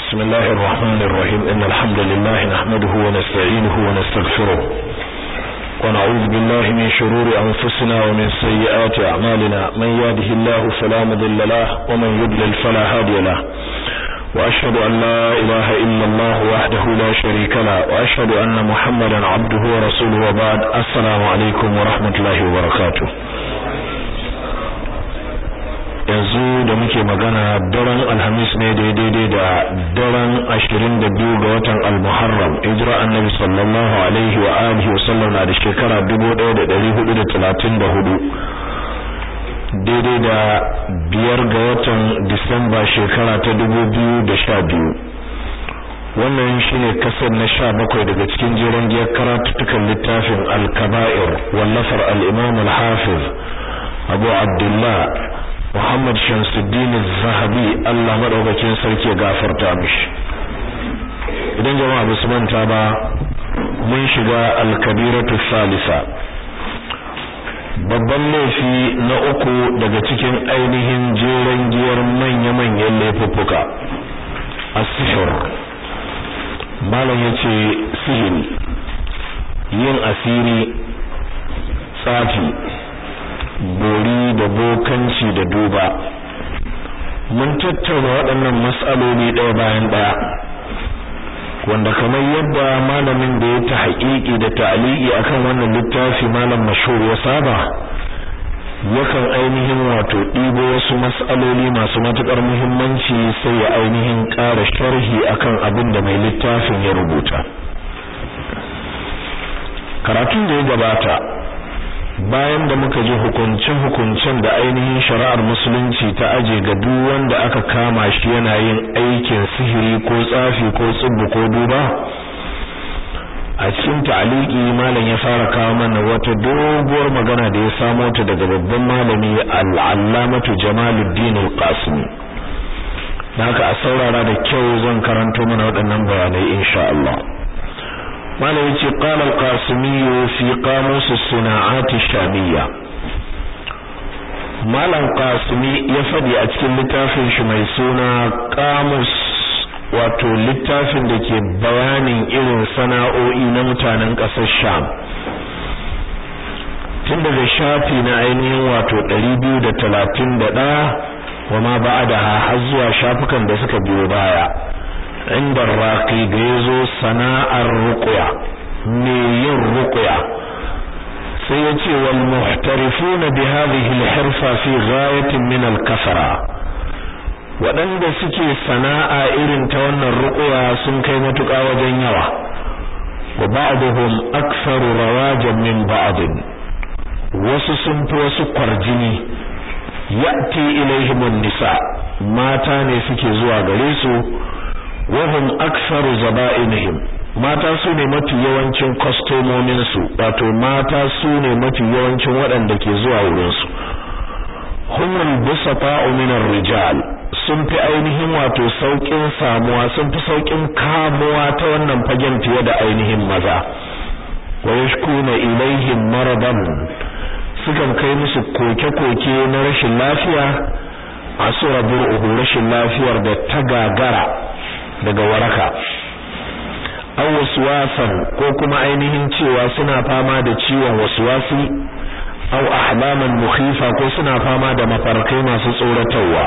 بسم الله الرحمن الرحيم إن الحمد لله نحمده ونستعينه ونستغفره ونعوذ بالله من شرور أنفسنا ومن سيئات أعمالنا من يهده الله فلا مضل له ومن يضلل فلا هادي له وأشهد أن لا إله إلا الله وحده لا شريك له وأشهد أن محمدا عبده ورسوله وبعد السلام عليكم ورحمة الله وبركاته yanzu da muke magana daren alhamis ne daidai da daren ashirin da biyu ga watan almuharram hijira annabi sallallahu alaihi wa alihi wa sallam na da shekara dubu ɗaya da ɗari hudu da talatin da hudu daidai da biyar ga watan disamba shekara ta dubu biyu da sha biyu wannan shine kasar na sha bakwai daga cikin jeren giyar karatuttukan littafin al-kaba'ir wallafar al-imam al-hafiz abu abdullah Muhammad Shamsuddin Zahabi Allah madaukakin sarki ya gafarta mishi idan jama'a ba su manta ba mun shiga al-kabiratu salisa babban laifi na uku daga cikin ainihin jeren giyar manya-manyan laifuffuka as-sihr malam yace sihiri yin asiri tsafi bori da bokanci da duba mun tattauna waɗannan matsaloli ɗaya bayan ɗaya wanda kamar yadda malamin da ya ta haƙiƙi da ta'aliki akan wannan littafi malam mashhur ya saba yakan ainihin wato ɗibo wasu matsaloli masu matuƙar muhimmanci sai ya ainihin ƙara sharhi akan abin da mai littafin ya rubuta karatun da ya gabata bayan da muka ji hukuncin-hukuncin da ainihin shari'ar musulunci ta aje ga duk wanda aka kama shi yana yin aikin sihiri ko tsafi ko tsibbu ko duba a cikin ta'aliki malam ya fara kawo mana wata doguwar magana da ya samo ta daga babban malami al-allamatu Jamaluddin al-Qasimi haka a saurara da kyau zan karanto mana waɗannan bayanai insha Allah malam yace qala al-qasimi fi qamus as-suna'at ash-shamiyya malam qasimi ya fadi a cikin littafin shi mai suna qamus wato littafin da ke bayanin irin sana'o'i na mutanen ƙasar sham tun daga shafi na ainihin wato 231 wa ma ba'adaha har zuwa shafukan da suka biyo baya inda raqi da yazo sana'ar ruqya me yin ruqya sai yace wal muhtarifun bi hadhihi al hirfa fi ghayatin min al kasara wadanda suke sana'a irin ta wannan ruqya sun kai matuƙa wajen yawa wa ba'dhum aktharu rawajan min ba'd wasu sun fi wasu kwarjini ya'ti ilaihim an-nisa mata ne suke zuwa gare su wahum aktharu zaba'inihim mata su ne mafi yawancin kwastomomin su wato mata su ne mafi yawancin waɗanda ke zuwa wurin su humul busata'u min rijal sun fi ainihin wato saukin samuwa sun fi saukin kamuwa ta wannan fagen fiye da ainihin maza wa yashkuna ilaihim maradan sukan kai musu koke-koke na rashin lafiya asura bur'uhu rashin lafiyar da ta gagara daga waraka aw waswasan ko kuma ainihin cewa suna fama da ciwon waswasi aw ahlaman mukhifa ko suna fama da mafarkai masu tsoratarwa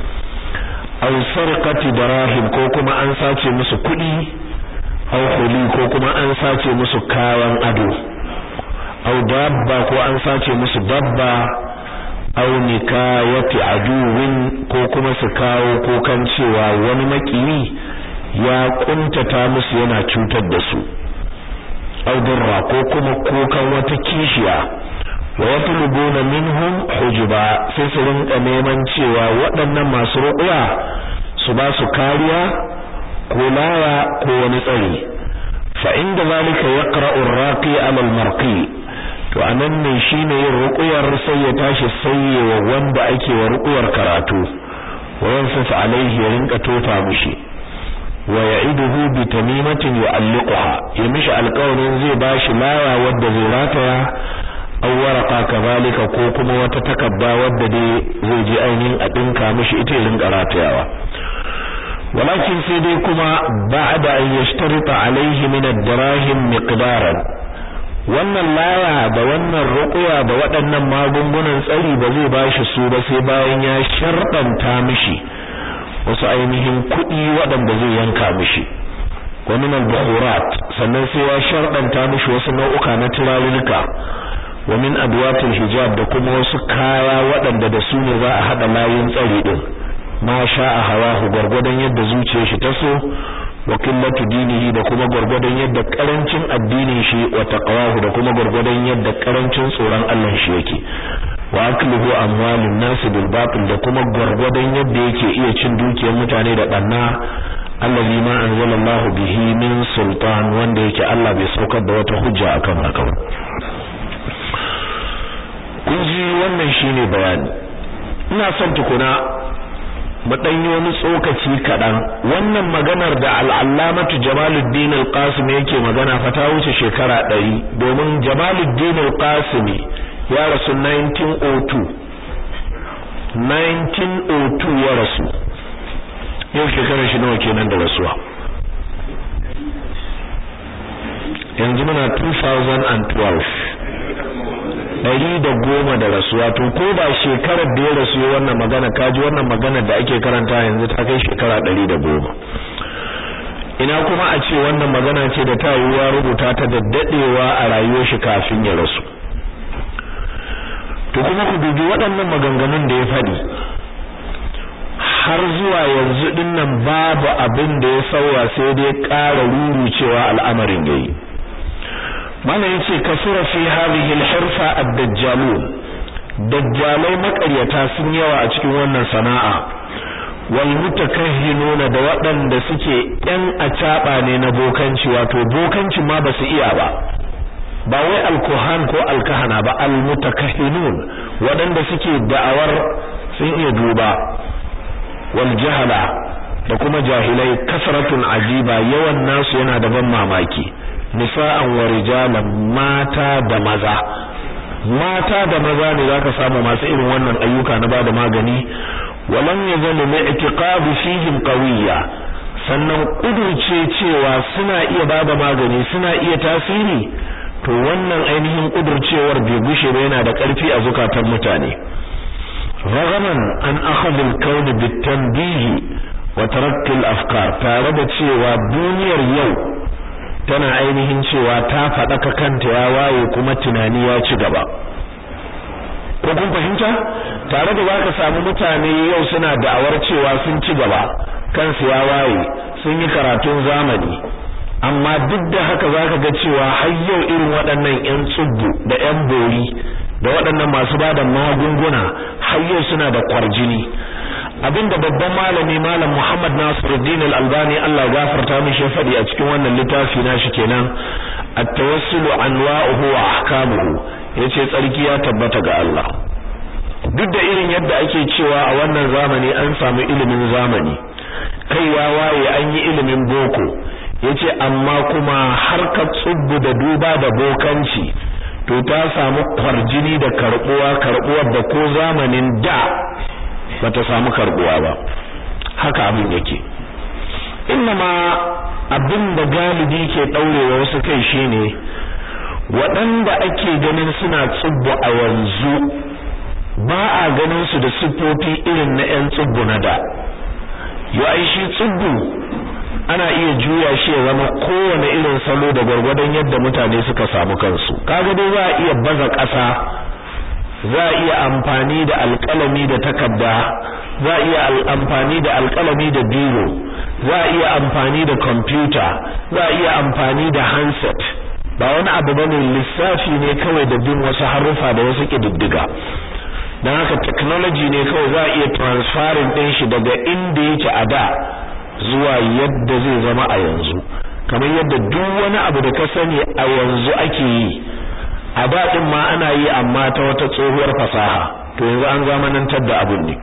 aw sarqati darahim ko kuma an sace musu kuɗi aw huli ko kuma an sace musu kayan ado aw dabba ko an sace musu dabba aw nikayati aduwin ko kuma su kawo kokan cewa wani makiyi ya kuntata musu yana cutar da su audurra ko kuma kokan wata kishiya wa yatlubuna minhum hujuba sai su rinka neman cewa waɗannan masu ruƙuya su ba su kariya ko laya ko wani tsari fa inda zalika yaqra'u ar-raqi 'ala al-marqi to anan ne shine yin ruƙuyar sai ya tashi sayyewa wanda ake wa ruƙuyar karatu wa yansaf alaihi ya rinka tofa mushi wa ya'iduhu bi tamimatin yu'alliquha ya mishi alƙawarin zai bashi laya wadda zai rataya aw waraqa kazalika ko kuma wata takabba wadda dai zai je ainihin a dinka mishi ita irin karatayawa walakin sai dai kuma ba'da an yashtarita alaihi min ad-dirahim miqdaran wannan laya da wannan ruqya da waɗannan magungunan tsari ba zai bashi su ba sai bayan ya sharɗanta mishi wasu ainihin kuɗi waɗanda zai yanka mishi wa min al-bukhurat sannan sai ya sharɗanta mishi wasu nau'uka na turarurruka wa min adwatil hijab da kuma wasu kaya waɗanda da su ne za a hada layin tsari din ma sha'a hawahu gurgurdan yadda zuciyar shi ta so wa qillatu dinihi da kuma gurgurdan yadda karancin addinin shi wa taqwahu da kuma gurgurdan yadda karancin tsoron Allah shi yake wa akluhu amwalun nas bil batil da kuma gurgurdan yadda yake iya cin dukiyar mutane da banna allazi ma anzalallahu bihi min sultan wanda yake Allah bai saukar da wata hujja akan haka kun ji wannan shine bayani ina son tukuna mu danyi wani tsokaci kaɗan wannan maganar da al'allamatu jamaluddin al-qasim yake magana fa ta wuce shekara ɗari domin jamaluddin al-qasim ya rasu 1902 1902 ya rasu yau shekarar shi nawa kenan da rasuwa yanzu muna 2012 ɗari da goma da rasuwa to ko ba shekarar da ya rasu wannan magana kaji wannan magana da ake karanta yanzu ta kai shekara ɗari da goma ina kuma a ce wannan magana ce da ta yiwuwa rubuta ta da daɗewa a rayuwar shi kafin ya rasu to kuma ku dubi waɗannan maganganun da ya faɗi har zuwa yanzu dinnan babu abin da ya sauya sai dai ƙara rurucewa al'amarin yayi mana yace kasura fi hadhihi al-hirfa ad-dajjalun dajjalai makaryata sun yawa a cikin wannan sana'a wal mutakahhinuna da waɗanda suke ɗan acaba ne na bokanci wato bokanci ma ba su iya ba ba wai alkuhan ko alkahana ba almutakahhinun waɗanda suke da'awar sun iya duba wal jahala da kuma jahilai kasratun ajiba yawan nasu yana da ban mamaki nisa'an wa rijalan mata da maza mata da maza ne zaka samu masu irin wannan ayyuka na bada magani walam yazalu mai i'tiqadu fihim qawiyya sannan kudurce cewa suna iya bada magani suna iya tasiri to wannan ainihin kudurcewar bai gushe ba yana da ƙarfi a zukatan mutane ragaman an akhadha al-kawn bit-tanbih wa tarakk al-afkar tare da cewa duniyar yau tana ainihin cewa ta faɗaka kanta ya waye kuma tunani ya ci gaba ko kun fahimta tare da zaka samu mutane yau suna da'awar cewa sun ci gaba kansu ya waye sun yi karatun zamani amma duk da haka zaka ga cewa har yau irin waɗannan ƴan tsubbu da ƴan bori da waɗannan masu bada magunguna har yau suna da kwarjini abinda babban malami malam Muhammad Nasiruddin Al-Albani Allah gafarta mishi ya faɗi a cikin wannan littafi nashi kenan at-tawassulu anwa'uhu wa ahkamuhu yace tsarki ya tabbata ga Allah duk da irin yadda ake cewa a wannan zamani an samu ilimin zamani kai ya waye an yi ilimin boko yace amma kuma harkar tsubbu da duba da bokanci to ta samu kwarjini da karbuwa karbuwar da ko zamanin da bata samu karbuwa ba haka abin yake ma abin da galibi ke daurewa wasu kai shine waɗanda ake ganin suna tsubbu a yanzu ba a ganin su da siffofi irin na 'yan tsubbu na da yo ai shi tsubbu ana iya juya shi ya zama kowane irin salo da gwargwadon yadda mutane suka samu kansu kaga dai za a iya baza ƙasa za a iya amfani da alƙalami da takarda za a iya amfani da alƙalami da biro za a iya amfani da kwamfuta za a iya amfani da handset ba wani abu bane lissafi ne kawai da bin wasu haruffa da wasu ƙididdiga don haka technology ne kawai za a iya transferring ɗin shi daga inda yake a da zuwa yadda zai zama a yanzu kamar yadda duk wani abu da ka sani a yanzu ake yi a da din ma ana yi amma ta wata tsohuwar fasaha to yanzu an zamanantar da abun ne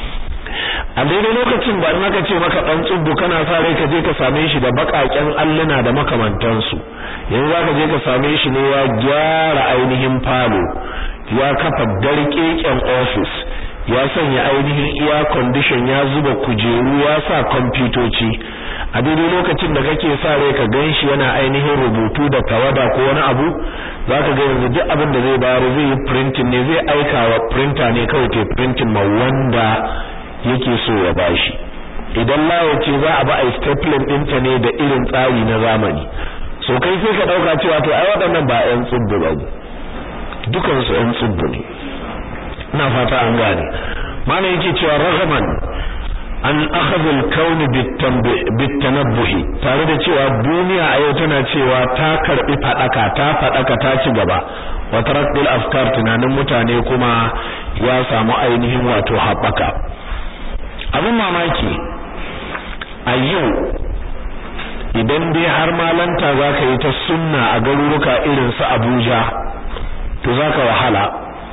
a daidai lokacin ba in aka ce maka dan tsubbu kana sa rai ka je ka same shi da bakaken alluna da makamantansu yanzu zaka je ka same shi ne ya gyara ainihin falo ya kafa darkeken office ya sanya ainihin air condition ya zuba kujeru ya sa kwamfutoci a daidai lokacin da kake sa rai ka ganshi yana ainihin rubutu da tawada ko wani abu zaka ga yanzu duk abin da zai bayar zai yi printing ne zai aika wa printer ne kawai ke printing ma wanda yake so ya bashi idan lawa ce za a ba a stapling ɗinta ne da irin tsari na zamani so kai sai ka ɗauka cewa to ai waɗannan ba 'yan tsubbu ba dukansu 'yan tsubbu ne ina fata an gane mana yake cewa ragaman an akhadha al-kawn bit-tanabbuh tare da cewa duniya a yau tana cewa ta karbi fadaka ta fadaka ta ci gaba wa taraddul afkar tunanin mutane kuma ya samu ainihin wato haɓaka abin mamaki a yau idan dai har malanta zaka yi ta sunna a garuruka irin su Abuja to zaka wahala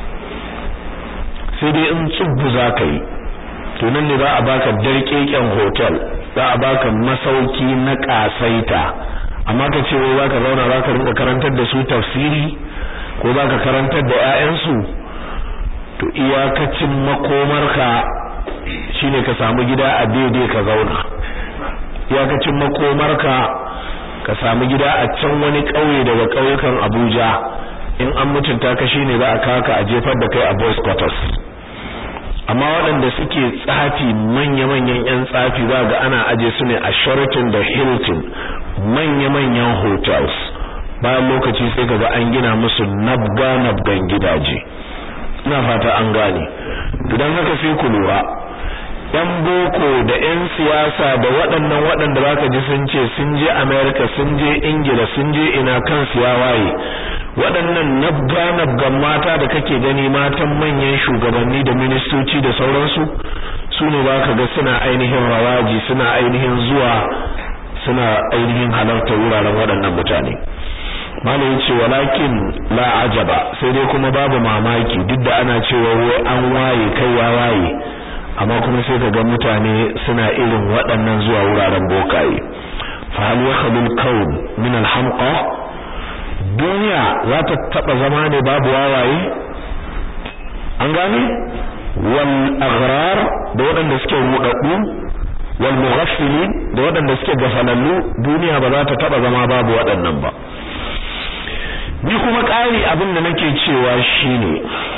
sai dai in tsubbu zaka yi to nan ne za a baka darkeken hotel za a baka masauki na kasaita amma ka ce wai zaka zauna zaka rinka karantar da su tafsiri ko zaka karantar da ƴaƴansu to iyakacin makomarka shine ka samu gida a daidai ka zauna iyakacin makomarka ka samu gida a can wani ƙauye daga ƙauyukan Abuja in an mutunta ka shine za a kaka a jefar da kai a boys quarters amma waɗanda suke tsafi manya-manyan 'yan tsafi za ga ana aje su ne a Sheraton da Hilton manya-manyan hotels bayan lokaci sai kaga an gina musu nabga-nabgan gidaje ina fata an gane don haka sai ku lura yan boko da yan siyasa da waɗannan waɗanda zaka ji sun ce sun je America sun je Ingila sun je ina kan ya waye waɗannan nabga-nabgan mata da kake gani matan manyan shugabanni da ministoci da sauransu su ne ba ka ga suna ainihin rawaji suna ainihin zuwa suna ainihin halarta wuraren waɗannan mutane malayin ce walakin la ajaba sai dai kuma babu mamaki duk da ana cewa wai an waye kai ya waye amma kuma sai ka ga mutane suna irin waɗannan zuwa wuraren bokaye fa hal yakhlul kawn min al hamqa duniya za ta taba zama ne babu wawaye an gane wal agrar da waɗanda suke rudaddu wal mughaffilin da waɗanda suke gafalallu duniya ba za ta taba zama babu waɗannan ba ni kuma ƙari abin da nake cewa shine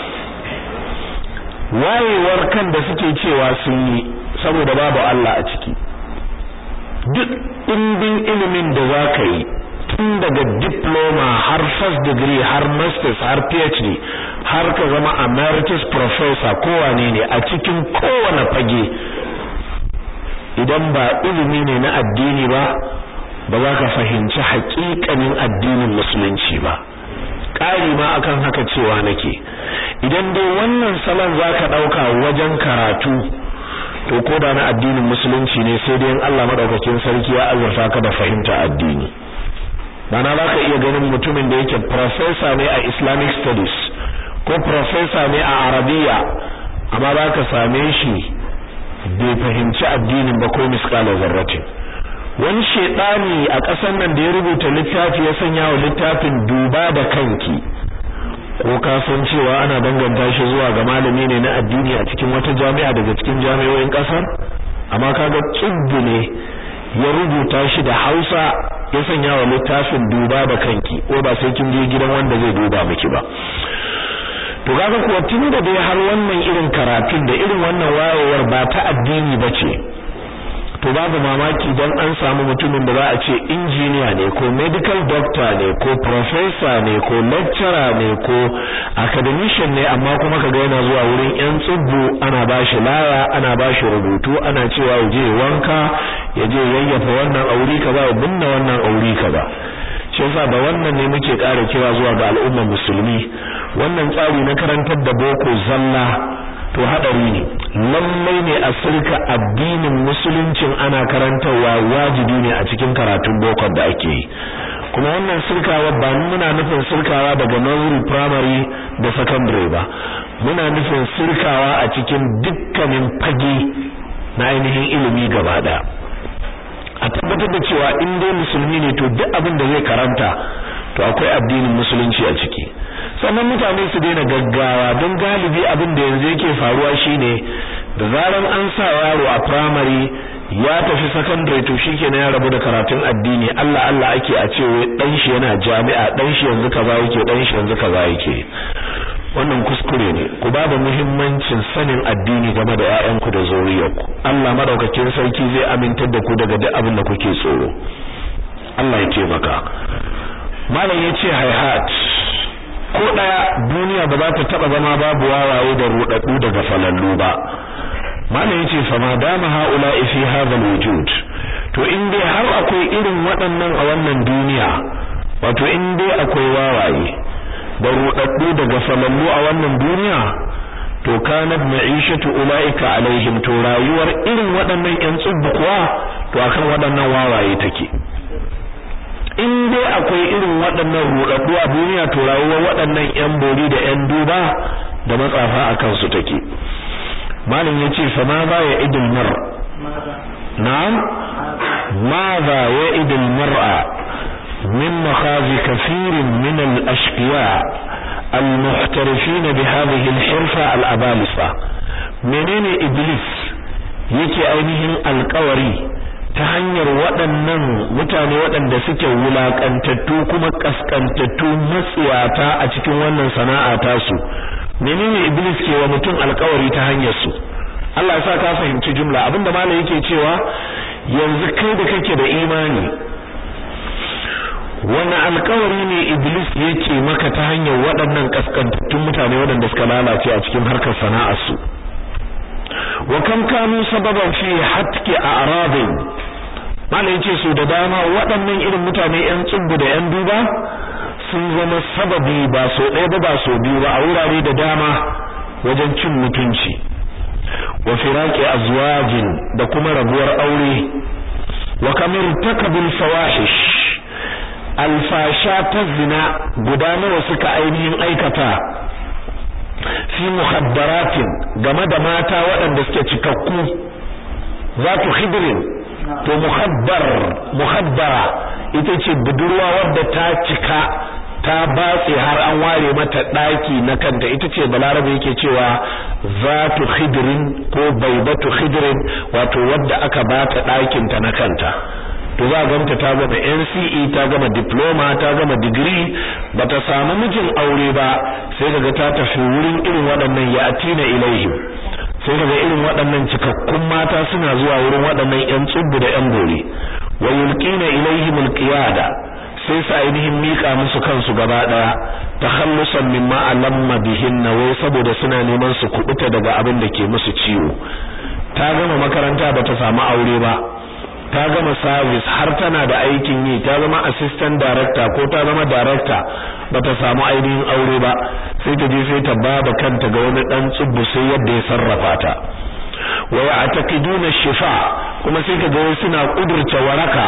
wayewar kan da suke cewa sun yi saboda babu Allah a ciki duk ɗimbin ilimin da za ka yi tun daga diploma har first degree har masters har phd har ka zama emeritus professor kowane ne a cikin kowane fage idan ba ilimi ne na addini ba ba za ka fahimci haƙiƙanin addinin musulunci ba ƙari ma akan haka cewa nake idan dai wannan salon za ka ɗauka wajen karatu to ko da na addinin musulunci ne sai dai in Allah madaukakin sarki ya azurta ka da fahimta addini Bana za ka iya ganin mutumin da yake professor ne a Islamic studies ko professor ne a Arabiya amma za ka same shi bai fahimci addinin ba ko miskala zarratin wani shedani a ƙasar nan da ya rubuta littafi ya sanya wa littafin duba da kanki ko ka san cewa ana danganta shi zuwa ga malami ne na addini a cikin wata jami'a daga cikin jami'o'in ƙasar amma kaga tsubbu ne ya rubuta shi da Hausa ya sanya wa littafin duba da kanki ko ba sai kin je gidan wanda zai duba miki ba to kaga kuwa tun da dai har wannan irin karatun da irin wannan wayewar ba ta addini bace to babu mamaki dan an samu mutumin da za a ce injiniya ne ko medical doctor ne ko professor ne ko lecturer ne ko academician ne amma kuma kaga yana zuwa wurin yan tsubbu ana bashi laya ana bashi rubutu ana cewa ya je wanka ya je yayyafa wannan auri kaza ya binne wannan auri kaza shi yasa da wannan ne muke ƙara kira zuwa ga al'ummar musulmi wannan tsari na karantar da boko zalla to hadari ne lallai ne a sirka addinin musuluncin ana karantarwa wajibi ne a cikin karatun bokon da ake yi kuma wannan sirkawa ba muna nufin sirkawa daga nursery primary da secondary ba muna nufin sirkawa a cikin dukkanin fage na ainihin ilimi gaba daya a tabbatar da cewa in dai musulmi ne to duk abin da zai karanta to akwai addinin musulunci a ciki sannan mutane su daina gaggawa don galibi abin da yanzu yake faruwa shine da zaran an sa yaro a primary ya tafi secondary to shikenan ya rabu da karatun addini Allah Allah ake a ce wai dan shi yana jami'a dan shi yanzu kaza yake dan shi yanzu kaza yake wannan kuskure ne ku ba da muhimmancin sanin addini game da ƴaƴanku da zuriyarku Allah madaukakin sarki zai amintar da ku daga duk abin da kuke tsoro Allah ya taimaka malam yace hayhat ko daya duniya ba za ta taba zama babu wawaye da rudaddu daga falallu ba malam yace fa ma dama haula fi hadha alwujud to in dai har akwai irin waɗannan a wannan duniya wato in dai akwai wawaye da rudaddu daga falallu a wannan duniya to kanat ma'ishatu ulaika alaihim to rayuwar irin waɗannan ƴan tsubbu kuwa to akan waɗannan wawaye take in dai akwai irin waɗannan rudaddu a duniya to rayuwar waɗannan ƴan bori da ƴan duba da matsafa akan su take malam yace fa ma za ya idil mar na'am ma za ya idil mar'a min makhazi kathirin min al-ashqiya al-muhtarifin bi hadhihi al-hirfa al-abalisa menene iblis yake ainihin alƙawari ta hanyar waɗannan mutane waɗanda suke wulaƙantattu kuma ƙasƙantattu matsiyata a cikin wannan sana'a tasu menene iblis ke wa mutum alƙawari ta hanyar su Allah ya sa ka fahimci jumla abinda malai yake cewa yanzu kai da kake da imani wani alƙawari ne iblis yake maka ta hanyar waɗannan ƙasƙantattun mutane waɗanda suka lalace a cikin harkar sana'ar su wa kam kanu sababan fi hatki a'rabin malai yace su da dama waɗannan irin mutane ƴan tsubbu da ƴan duba sun zama sababi ba so ɗaya ba ba so biyu ba a wurare da dama wajen cin mutunci wa firaqi azwajin da kuma rabuwar aure wa kamar takabul fawahish alfasha ta zina guda nawa suka ainihin aikata fi muhaddaratin game da mata waɗanda suke cikakku zatu khidrin to muhaddar muhaddara ita ce budurwa wadda ta cika ta batse har an ware mata daki na kanta ita ce balarabe yake cewa zatu khidrin ko baibatu khidrin wato wadda aka bata dakin ta na kanta to za ganta ta gama NCE ta gama diploma ta gama degree bata samu mijin aure ba sai kaga ta tafi wurin irin waɗannan ya atina ilaihim sai kaga irin waɗannan cikakkun mata suna zuwa wurin waɗannan ƴan tsubbu da ƴan gore wa yulqina ilaihim alqiyada sai su ainihin mika musu kansu gaba daya takhallusan mimma alamma bihinna wai saboda suna neman su kubuta daga abin da ke musu ciwo ta gama makaranta bata samu aure ba ta gama service har tana da aikin yi ta zama assistant director ko ta zama director bata samu ainihin aure ba sai ta je sai ta bada kanta ga wani dan tsubbu sai yadda ya sarrafa ta wa ya'taqiduna shifa kuma sai ka ga suna kudurta waraka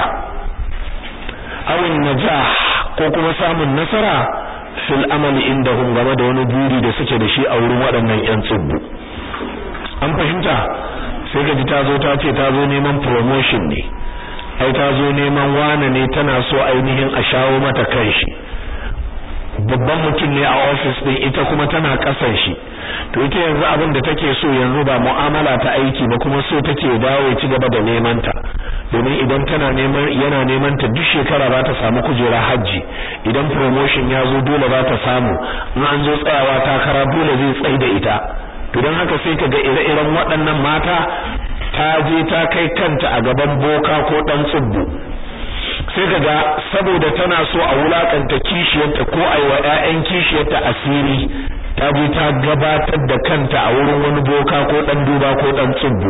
awin najah ko kuma samun nasara fil amali indahum game da wani buri da suke da shi a wurin waɗannan ƴan tsubbu an fahimta sai ka ji ta zo ta ce ta zo neman promotion ne ai ta zo neman wane ne tana so ainihin a shawo mata kanshi babban mutum ne a office din ita kuma tana kasan shi to ita yanzu abin da take so yanzu ba mu'amala ta aiki ba kuma so take dawo ci gaba da neman ta domin idan tana neman yana neman ta duk shekara za ta samu kujera hajji idan promotion ya zo dole za ta samu in an zo tsayawa takara dole zai tsai da ita to don haka sai ka ga ire-iren waɗannan mata ta je ta kai kanta a gaban boka ko ɗan tsubbu sai ka ga saboda tana so a wulakanta kishiyarta ko a yi wa 'ya'yan kishiyarta asiri ta je ta gabatar da kanta a wurin wani boka ko ɗan duba ko ɗan tsubbu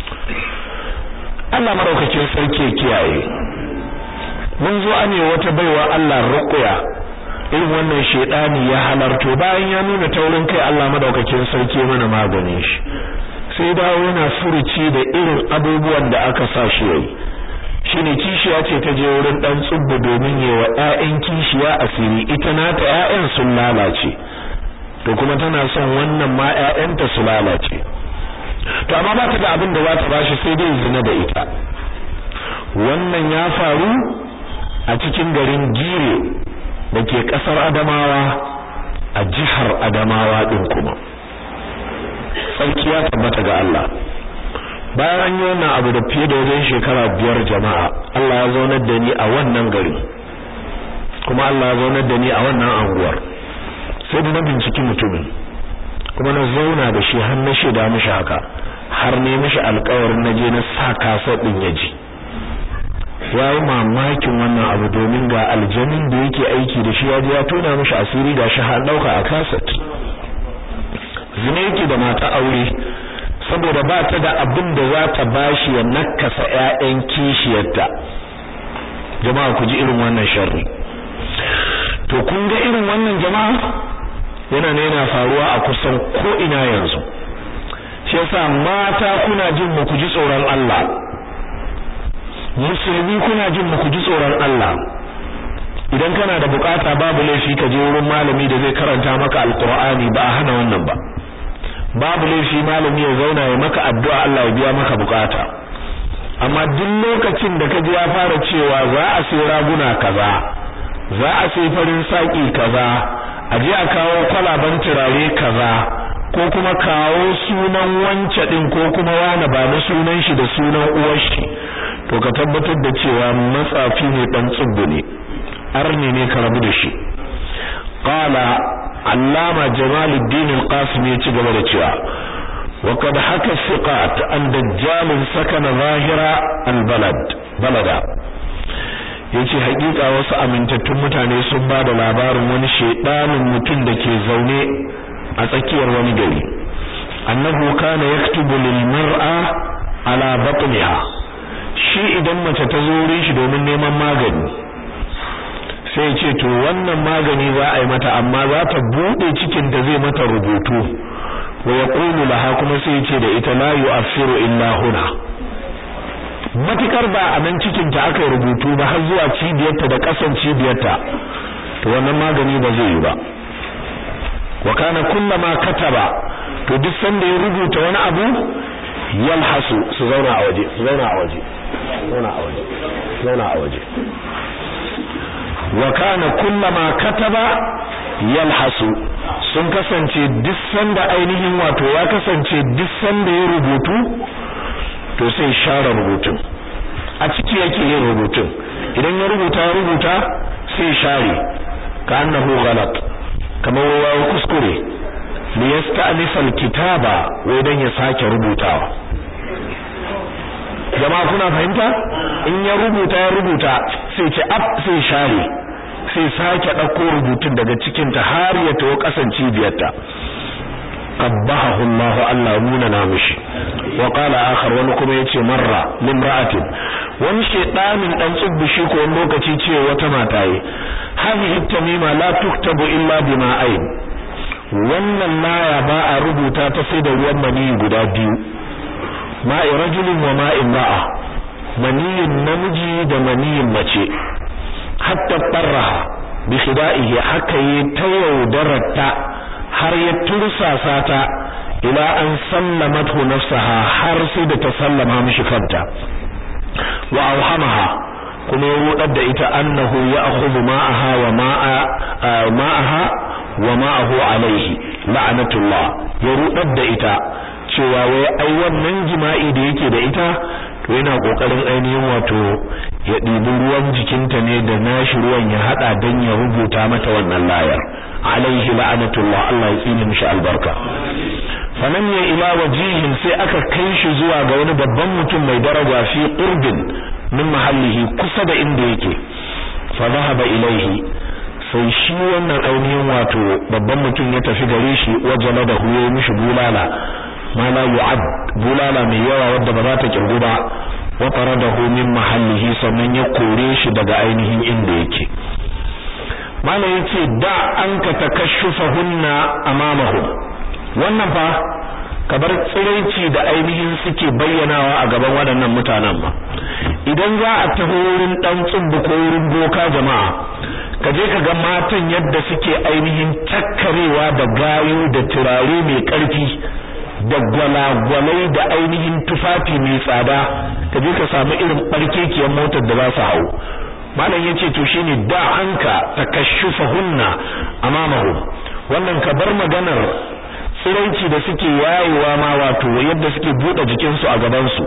Allah maraukakin sarki kiyaye mun zo ane wata baiwa Allah ruqya irin wannan shedani ya halarto bayan ya nuna taurin kai Allah madaukakin sarki mana maganin shi sai dawo yana furuci da irin abubuwan da aka sa shi yayi shine kishiya ce ta je wurin dan tsubbu domin yi wa ƴaƴan kishiya asiri ita nata ƴaƴan sun lalace to kuma tana son wannan ma ƴaƴanta su lalace to amma ba ta da abin da za ta bashi sai dai zina da ita wannan ya faru a cikin garin Gire da ke kasar Adamawa a jihar Adamawa din kuma sarki ya tabbata ga Allah bayan an yi wannan abu da fiye da wajen shekara biyar jama'a Allah ya zaunar da ni a wannan gari kuma Allah ya zaunar da ni a wannan anguwar sai da na binciki mutumin kuma na zauna da shi har na shaida mishi haka har ne mishi alƙawarin na je na sa kasa din ya ji ya yi mamakin wannan abu domin ga aljanin da yake aiki da shi ya je ya tona mishi asiri ga shi har ɗauka a kaset zina yake da mata aure saboda ba ta da abin da za ta bashi ya nakasa ƴaƴan kishiyarta jama'a ku ji irin wannan sharri to kun ga irin wannan jama'a yana ne yana faruwa a kusan ko ina yanzu shi yasa mata kuna jin mu ku ji tsoron Allah musulmi kuna jin mu ku ji tsoron Allah idan kana da bukata babu laifi ka je wurin malami da zai karanta maka alqur'ani ba a hana wannan ba babu laifi malami ya zauna ya maka addu'a Allah ya biya maka bukata amma duk lokacin da kaji ya fara cewa za a sai raguna kaza za a sai farin saki kaza a je a kawo kwalaban turare kaza ko kuma kawo sunan wance din ko kuma wani ba na sunan shi da sunan uwar shi to ka tabbatar da cewa matsafi ne dan tsubbu ne arni ne ka rabu da shi qala allama jamaluddin al-qasim ya ci gaba da cewa wa qad haka siqat an dajjal sakana zahira al-balad balada yace hakika wasu amintattun mutane sun ba da labarin wani shedanin mutum da ke zaune a tsakiyar wani gari annahu kana yaktubu lil mar'a ala batniha shi idan mace ta zo wurin shi domin neman magani sai ce to wannan magani za a yi mata amma za ta bude cikin da zai mata rubutu wa yaqulu laha kuma sai ce da ita la yu'affiru illa huna matukar ba a nan cikin ta aka rubutu ba har zuwa cibiyarta da kasan cibiyarta to wannan magani ba zai yi ba wa kana kullama kataba to duk sanda ya rubuta wani abu yalhasu su zauna a waje su zauna a waje zauna a waje zauna a waje wa kana kullama kataba yalhasu sun kasance duk sanda ainihin wato ya kasance duk sanda ya rubutu to sai share rubutun a ciki yake yin rubutun idan ya rubuta ya rubuta sai share ka annahu ghalat kamar wawa kuskure li yasta'nisa alkitaba wai dan ya sake rubutawa jama'a kuna fahimta in ya rubuta ya rubuta sai ce ab sai share sai sake dauko rubutun daga cikin ta har ya tawo kasan cibiyarta qabbahu Allah Allah nuna na mishi wa qala akhar wani kuma yace marra limra'atin wani shedanin dan tsubbi shi ko wani lokaci ce wata mata yi hadhihi tamima la tuktabu illa bima ayn wannan laya ba a rubuta ta sai da ruwan maniyi guda biyu ma'i rajulin wa ma'in ba'a maniyin namiji da maniyin mace hatta barraha bi khida'ihi haka yi ta yaudararta har ya tursasa ta ila an sallamathu nafsaha har sai da ta sallama mishi kanta wa awhamaha kuma ya rudar da ita annahu ya'khudhu ma'aha wa ma'a ma'aha wa ma'ahu alaihi la'anatullah ya rudar da ita cewa wai ai wannan jima'i da yake da ita to yana kokarin ainihin wato ya ɗibi ruwan jikinta ne da nashi ruwan ya hada dan ya rubuta mata wannan layar alaihi la'anatullah Allah ya tsine mishi albarka fanan ya ila wajihin sai aka kai shi zuwa ga wani babban mutum mai daraja fi qurbin min mahallihi kusa da inda yake fa dhahaba ilaihi sai shi wannan ainihin wato babban mutum ya tafi gare shi wajala da huye mishi bulala ma la yu'ad bulala mai yawa wadda ba za ta kirgu ba wa faradahu min mahallihi sannan ya kore shi daga ainihin inda yake mala yace da an ka takashshufahunna amamahu wannan fa kabar tsiraici da ainihin suke bayyanawa a gaban waɗannan mutanen ma idan za a taho wurin dan tsubbu ko wurin boka jama'a ka je ka ga matan yadda suke ainihin takkarewa da gayu da turare mai ƙarfi da gwalagwalai da ainihin tufafi mai tsada ka je ka samu irin barkekiyar motar da za su hau malam yace to shine da anka takashshufahunna amamahu wannan ka bar maganar tsiraici da suke yayewa ma wato yadda suke bude jikinsu a gabansu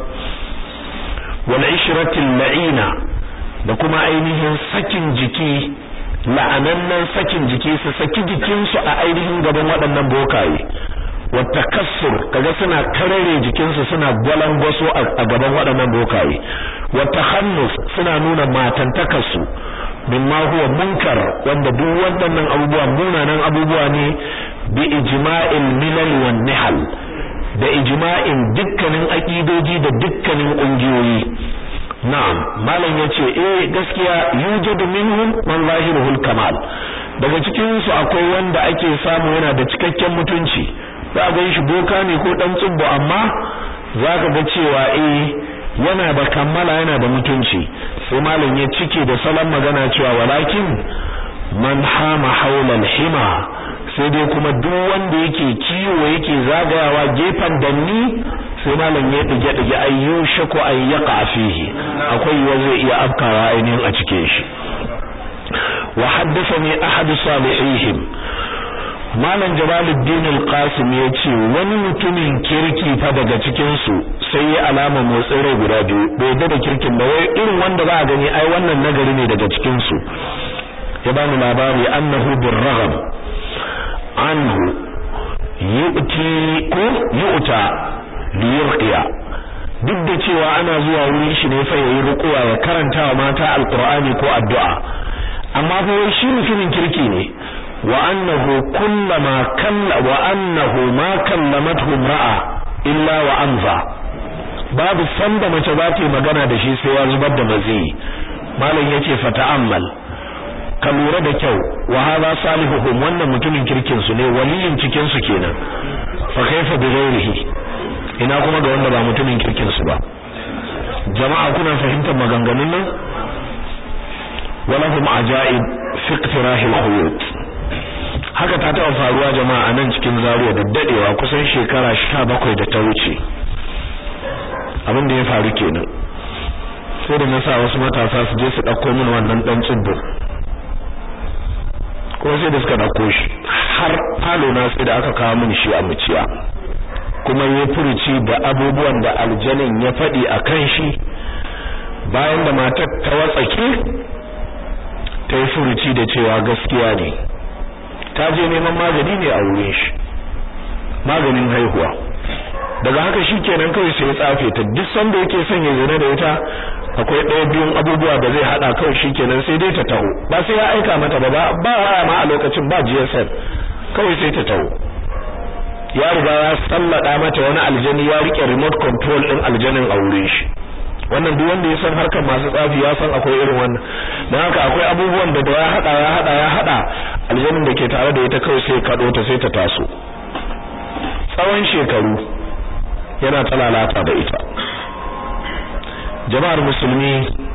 wal ishratil la'ina da kuma ainihin sakin jiki la'anannan sakin jiki su saki jikinsu a ainihin gaban waɗannan bokaye wata kassur kaga suna karare jikinsu suna gwalangwaso a gaban waɗannan bokaye wata hannus suna nuna matantakarsu mimma huwa munkar wanda duk waɗannan abubuwa munanan abubuwa ne bi ijma'il milal wan nihal da ijma'in dukkanin aqidoji da dukkanin kungiyoyi na'am malam yace eh gaskiya yujadu minhum man zahiruhul kamal daga cikin su akwai wanda ake samu yana da cikakken mutunci za ga shi boka ne ko dan tsubbu amma zaka ga cewa eh yana da kammala yana da mutunci sai malam ya cike da salon magana cewa walakin man hama haulal hima sai dai kuma duk wanda yake kiwo yake zagayawa gefen danni sai malam ya dige dige ayyusha ko ay yaqa fihi akwai wa zai iya afkawa ainihin a cike shi wa haddathani ahad salihihim malam jalaluddin al-qasim yace wani mutumin kirki fa daga cikin su sai ya alama motsin rai guda biyu bai da da kirkin ba wai irin wanda ba a gani ai wannan nagari ne daga cikin su ya ba mu labari annahu birragham anhu yu'ti ko yu'ta liyurqiya duk da cewa ana zuwa wurin shi ne fa yayi rukuwa ya karanta wa mata alqur'ani ko addu'a amma fa shi mutumin kirki ne wa annahu kullama kalla wa annahu ma kallamathu imra'a illa wa amza babu sanda mace za ta yi magana da shi sai ya zubar da mazi malam yace fa ta'ammal ka lura da kyau wa hadha salihuhum wannan mutumin kirkin su ne waliyin cikin su kenan fa kaifa bi ghairihi ina kuma ga wanda ba mutumin kirkin su ba jama'a kuna fahimtar maganganun nan walahum ajaib fi iqtirahil khuyut haka ta taɓa faruwa jama'a a nan cikin Zaria da dadewa kusan shekara 17 da ta wuce abin da ya faru kenan sai da na sa wasu matasa su je su ɗauko min wannan ɗan tsibbo kuma sai da suka ɗauko shi har falo na sai da aka kawo min shi a muciya kuma ya furuci da abubuwan da aljanin ya faɗi a kan shi bayan da matar ta watsake ta yi furuci da cewa gaskiya ne ta je neman magani ne a wurin shi maganin haihuwa daga haka shi kenan kawai sai ya tsafe ta duk sanda yake son ya zina da ita akwai ɗaya biyun abubuwa da zai haɗa kawai shi kenan sai dai ta taho ba sai ya aika mata ba ba waya ma a lokacin ba GSM kawai sai ta taho ya riga ya sallada mata wani aljani ya rike remote control din aljanin a wurin shi wannan duk wanda ya san harkar masu tsafi ya san akwai irin wannan dan haka akwai abubuwan da da ya hada ya hada ya hada aljanin da ke tare da ita kawai sai kado ta sai ta taso tsawon shekaru yana talalata da ita jama'ar musulmi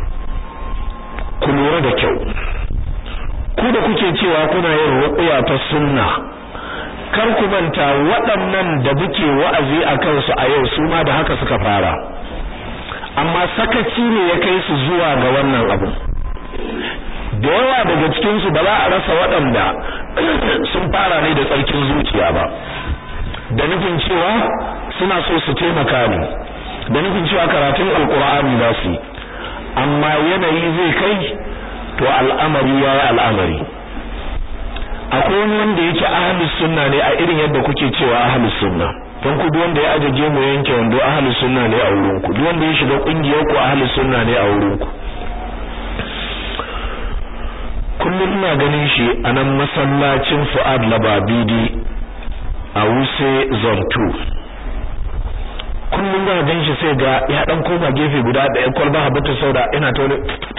ku lura da kyau ku da kuke cewa kuna yin ruqya ta sunna kar ku manta waɗannan da muke wa'azi a kansu a yau su ma da haka suka fara amma sakaci ne ya kai su zuwa ga wannan abu da yawa daga cikin su ba za a rasa waɗanda sun fara ne da tsarkin zuciya ba da nufin cewa suna so su taimaka ne da nufin cewa karatun alkur'ani za su amma yanayi zai kai to al'amari ya yi al'amari akwai wani wanda yake ahlus sunna ne a irin yadda kuke cewa ahlus sunna don ku duk wanda ya ajaje mu yanke wando ahlus sunna ne a wurin ku duk wanda ya shiga kungiyar ku ahlus sunna ne a wurin ku kullum ina ganin shi a nan masallacin Fuad Lababidi a Wuse Zone 2 kullum ga gan shi sai ga ya dan koma gefe guda da ya kwalba habata sauda ina ta wani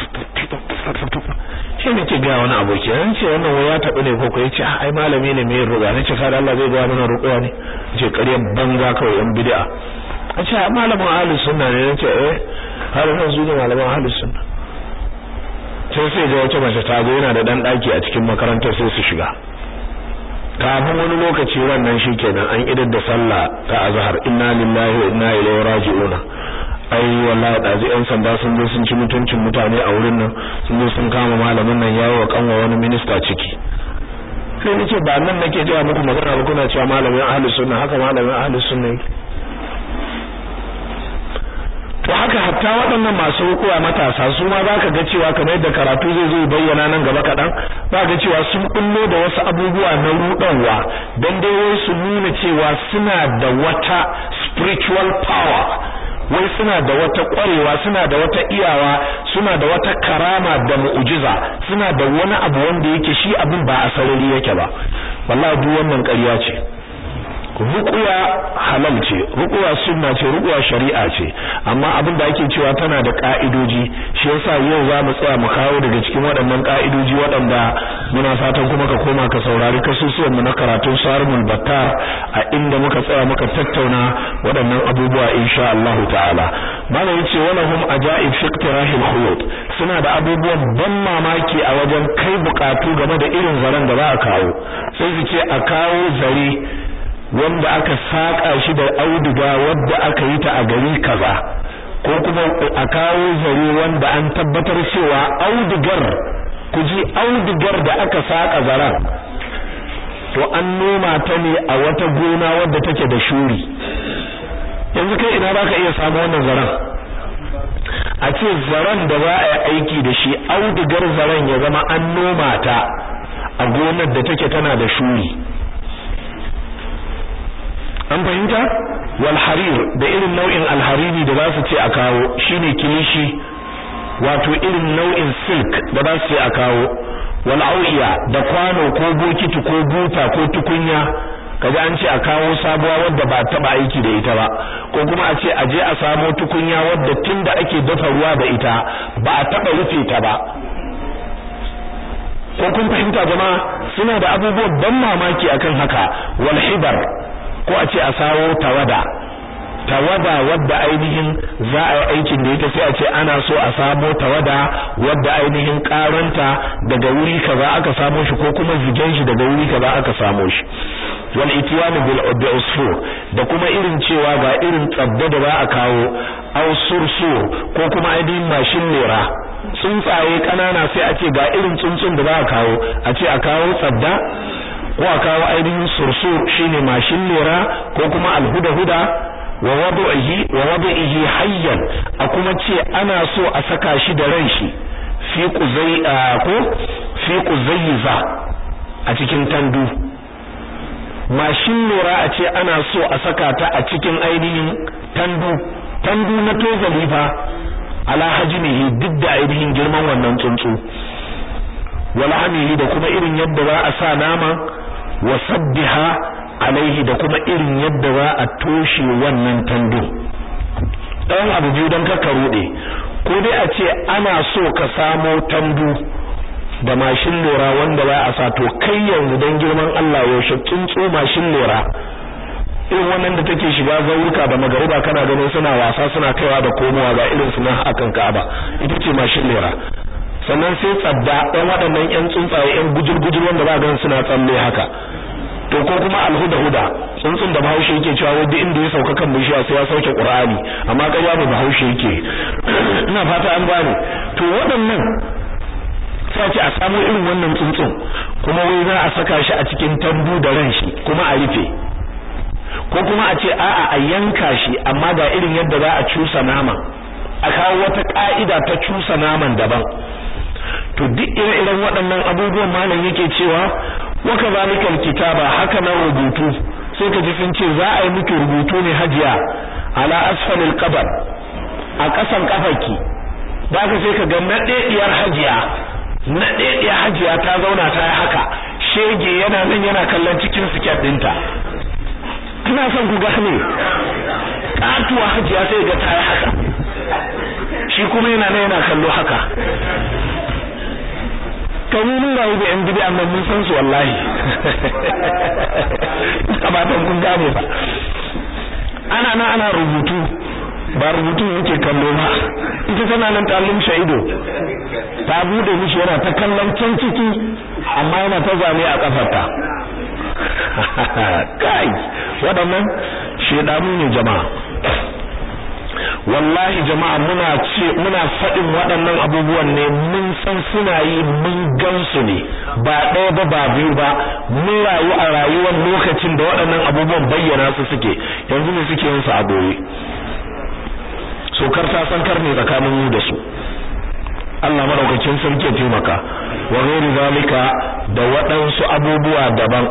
shi ne ke ga wani aboki yan ce wannan waya taɓa ne koko ya ce ai malami ne mai ruga na ce kada Allah zai ga mana ruƙuwa ne ce ƙaryar banza kawai yan bid'a a ce malamin ahlus sunna ne ya ce eh har nan su ne malaman ahlus sunna sai sai ga wata mace ta zo yana da dan daki a cikin makarantar sai su shiga kafin wani lokaci wannan shikenan an idar da sallah ta azhar inna lillahi wa inna ilaihi raji'una ai wallahi dazi yan sanda sun zo sun ci mutuncin mutane a wurin nan sun zo sun kama malamin nan yawo wa kanwa wani minista ciki sai nace ba nan nake cewa muku magana ba kuna cewa malamin ahlus sunna haka malamin ahlus sunna yake to haka hatta waɗannan masu hukuwa matasa su ma za ka ga cewa kamar yadda karatu zai zo bayyana nan gaba kaɗan za ga cewa sun kullo da wasu abubuwa na ruɗanwa don dai wai su nuna cewa suna da wata spiritual power wai suna da wata ƙwarewa suna da wata iyawa suna da wata karama da mu'jiza suna da wani abu wanda yake shi abin ba a sarari yake ba wallahi duk wannan ƙarya ce ruqya halal ce ruqya sunna ce ruqya shari'a ce amma abin da ake cewa tana da ka'idoji shi yasa yau za mu tsaya mu kawo daga cikin waɗannan ka'idoji waɗanda muna fatan kuma ka koma ka saurari kasusuwan mu na karatun sarmul battar a inda muka tsaya muka tattauna waɗannan abubuwa insha Allah ta'ala malam yace walahum ajaib fi iqtirahil khuyut suna da abubuwan ban mamaki a wajen kai bukatu game da irin zaren da za a kawo sai su ce a kawo zare wanda aka saka shi da auduga wadda aka yi ta a gari kaza ko kuma a kawo zare wanda an tabbatar cewa audugar ku ji audugar da aka saka zaren to an noma ta ne a wata gona wadda take da shuri yanzu kai ina baka iya samu wannan zaren a ce zaren da za a yi aiki da shi audugar zaren ya zama an noma ta a gonar da take tana da shuri an fahimta wal harir da irin nau'in alhariri da za su ce a kawo shine kilishi wato irin nau'in silk da za su ce a kawo wal au'iya da kwano ko bokiti ko buta ko tukunya kaga an ce a kawo sabuwa wadda ba taba aiki da ita ba ko kuma a ce a je a samo tukunya wadda tunda ake dafa ruwa da ita ba a taba rufe ta ba ko kun fahimta jama'a suna da abubuwan ban mamaki akan haka wal hibar ko a ce a sawo tawada tawada wadda ainihin za a yi aikin da ita sai a ce ana so a samo tawada wadda ainihin karanta daga wuri kaza aka samo shi ko kuma zigen shi daga wuri kaza aka samo shi wal itiyanu bil usfur da kuma irin cewa ga irin tsabda da za a kawo aw sursur ko kuma ainihin mashin lera tsuntsaye kanana sai a ce ga irin tsuntsun da za a kawo a ce a kawo tsabda ko a kawo ainihin sursur shine mashin lera ko kuma alhuda-huda wa wadu'ihi wa wadu'ihi hayyan a kuma ce ana so a saka shi da ran shi fi quzai ko fi quzayza a cikin tandu mashin lera a ce ana so a saka ta a cikin ainihin tandu tandu na tozali fa ala hajmihi duk da ainihin girman wannan tsuntsu wala hamihi da kuma irin yadda za a sa nama wa sabbiha alaihi da kuma irin yadda za a toshe wannan tando dan abu biyu dan ka rude ko dai a ce ana so ka samo tandu da mashin lura wanda za a sa to kai yanzu dan girman Allah yaushe tsuntsu mashin lura irin wannan da take shiga zauruka da magariba kana ganin suna wasa suna kaiwa da komowa ga irin su nan akan Ka'aba ita ce mashin lura sannan sai tsadda ɗan waɗannan ƴan tsuntsaye ƴan gujur-gujur wanda za ga suna tsalle haka to ko kuma alhuda-huda tsuntsun da bahaushe yake cewa wanda inda ya sauka kan bishiya sai ya sauke qur'ani amma ƙarya ne bahaushe yake ina fata an gane to waɗannan sai ce a samu irin wannan tsuntsun kuma wai za a saka shi a cikin tambu da ran shi kuma a rufe ko kuma a ce a'a a yanka shi amma ga irin yadda za a cusa nama a kawo wata ka'ida ta cusa naman daban to duk ire-iren waɗannan abubuwan malam yake cewa wa kadhalika alkitaba haka nan rubutu sai ka ji sun ce za a yi miki rubutu ne hajiya ala asfalil qabr a ƙasan kafarki da ka sai ka ga nadediyar hajiya nadediyar hajiya ta zauna ta yi haka shege yana nan yana kallon cikin siket dinta ina son ku gane katuwa hajiya sai ga ta yi haka shi kuma yana nan yana kallo haka kamu mun rayu da yan bid'a amma mun san su wallahi abatan kun gane ba ana nan ana rubutu ba rubutu yake kallo ba ita tana nan ta lumshe ido ta bude mishi yana ta kallon can ciki amma yana ta zane a kafarta kai waɗannan shedanu ne jama'a wallahi jama'a muna ce muna faɗin waɗannan abubuwan ne mun san suna yi mun gansu ne ba ɗaya ba ba biyu ba mun rayu a rayuwar lokacin da waɗannan abubuwan bayyana su suke yanzu ne suke yin su a boye so kar ta san kar ne tsakanin mu da su Allah madaukakin sarki ya taimaka wa ghairi zalika da waɗansu abubuwa daban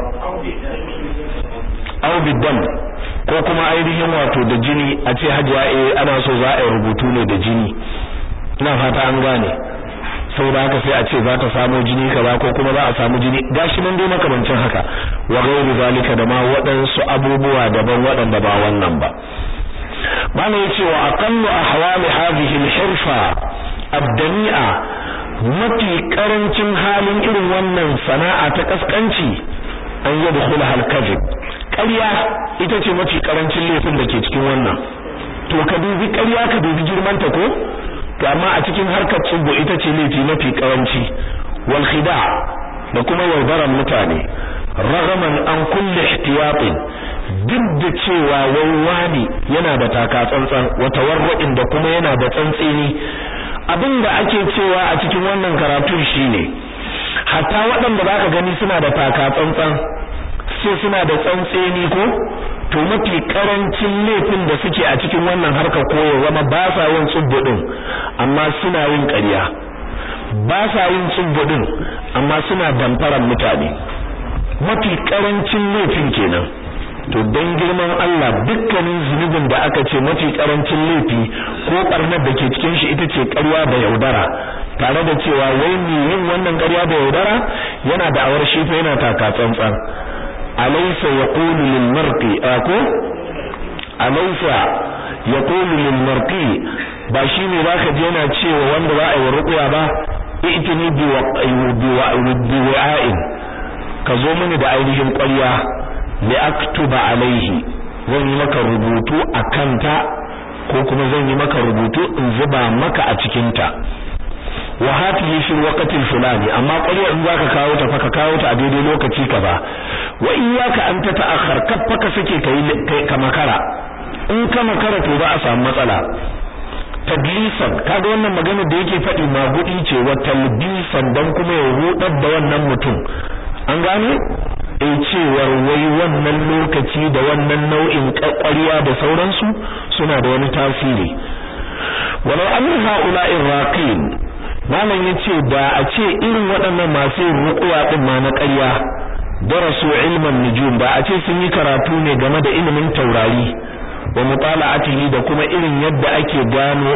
aw bidam ko kuma ainihin wato da jini a ce hajiya eh ana so za a yi rubutu ne da jini ina fata an gane saboda haka sai a ce za ta samu jini kaza ko kuma za a samu jini gashi nan dai makamancin haka wa ghairi zalika da ma waɗansu abubuwa daban waɗanda ba wannan ba mana yace wa aqallu ahwali hadhihi al-hirfa abdani'a mafi karancin halin irin wannan sana'a ta kaskanci an yadkhula al-kadhib ƙarya ita ce mafi karancin laifin da ke cikin wannan to ka dubi ƙarya ka dubi girman ta ko to amma a cikin harkar tsubbo ita ce laifi mafi karanci wal khida da kuma yaudaran mutane ragaman an kulli ihtiyatin duk da cewa wani yana da taka tsantsan wata warwa'in da kuma yana da tsantseni abin da ake cewa a cikin wannan karatun shine hatta waɗanda zaka gani suna da taka tsantsan sai suna da tsantseni ko to mafi karancin laifin da suke a cikin wannan harkar koyo zama ba sa yin tsubbudin amma suna yin ƙarya ba sa yin tsubbudin amma suna damfaran mutane mafi karancin laifin kenan to dan girman Allah dukkanin zunubin da aka ce mafi karancin laifi ko barnar da ke cikin shi ita ce ƙarya da yaudara tare da cewa wai me yin wannan ƙarya da yaudara yana da awar shi fa yana taka tsantsan alaysa yaqulu lil marqi ako alaysa yaqulu lil marqi ba shine zaka je yana cewa wanda za a yi ruqya ba itini bi bi wa'in ka zo mini da ainihin ƙwarya li aktuba alaihi zan yi maka rubutu a kanta ko kuma zan yi maka rubutu in zuba maka a cikin ta wa hatihi fi waqtil fulani amma ƙwarya in zaka kawo ta fa ka kawo ta a daidai lokaci ka ba wa iyyaka an ta ta'akhkhar kaffa ka sake kai ka makara in ka makara to ba a samu matsala tadlisan kaga wannan magana da yake faɗi magudi ce wa talbisan dan kuma ya rudar da wannan mutum an gane eh cewar wai wannan lokaci da wannan nau'in ƙwarya da sauransu suna da wani tasiri walau an ha'ula'i raqin malam yace da a ce irin waɗannan masu ruqya din ma na ƙarya darasu ilman nujum ba a ce sun yi karatu ne game da ilimin taurari wa mutala'atihi da kuma irin yadda ake gano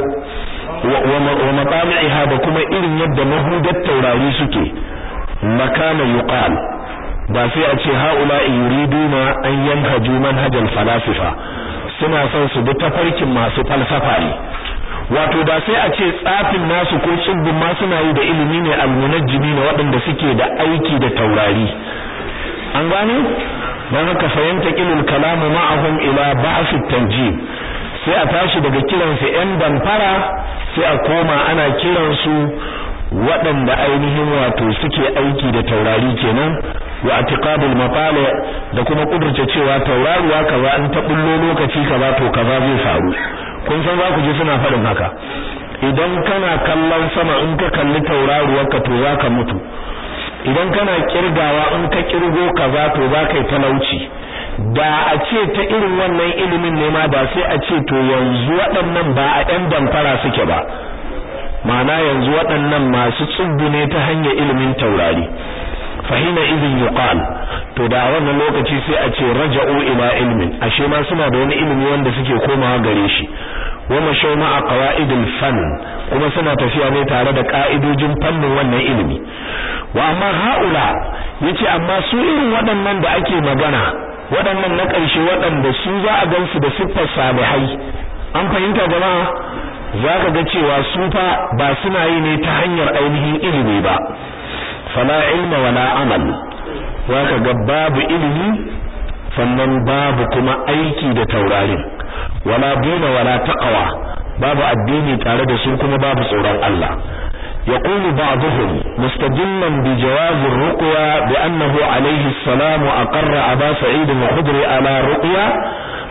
wa matami'iha da kuma irin yadda mahudar taurari suke makana yuqal ba sai a ce haula'i yuriduna an yanhaju manhajal falasifa suna son su bi tafarkin masu falsafa ne wato da sai a ce tsafin nasu ko tsibbin ma suna yi da ilimi ne almunajjimi ne waɗanda suke da aiki da taurari an gane dan haka fahimta kilul kalamu ma'ahum ila ba'th tanjim sai a tashi daga kiransu yan damfara sai a koma ana kiransu waɗanda ainihin wato suke aiki da taurari kenan wa atiqadul mafali da kuma kudurce cewa tauraruwa kaza an ta bullo lokaci kaza to kaza zai faru kun san za ku ji suna faɗin haka idan kana kallon sama in ka kalli tauraruwar ka to zaka mutu idan kana kirgawa in ka kirgo kaza to za ka yi talauci da a ce ta irin wannan ilimin ne ma da sai a ce to yanzu waɗannan ba a ɗan damfara suke ba ma'ana yanzu waɗannan masu tsubbu ne ta hanyar ilimin taurari fahina idin yuqal to da wannan lokaci sai a ce raja'u ila ilmin ashe ma suna da wani ilimi wanda suke komawa gare shi wa mashaw ma'a qawaidil fan kuma suna tafiya ne tare da ka'idojin fannin wannan ilimi wa amma haula yace amma su irin waɗannan da ake magana waɗannan na ƙarshe waɗanda su za a gansu da siffar salihai an fahimta jama'a za ka ga cewa su fa ba suna yi ne ta hanyar ainihin ilimi ba fala ilma wala amal za ka ga babu ilimi sannan babu kuma aiki da taurarin wala dina wala taqwa babu addini tare da su kuma babu tsoron Allah يقول بعضهم مستدلا بجواز الرقية بأنه عليه السلام أقر أبا سعيد الخدري على رقية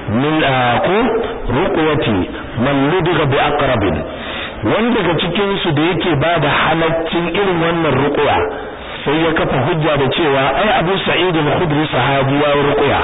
min ko ruqyati man ludiga bi aqrabin wanda daga cikin su da yake bada halaccin irin wannan ruqya sai ya kafa hujja da cewa ai Abu Sa'id al-Khudri sahabi ya ruqya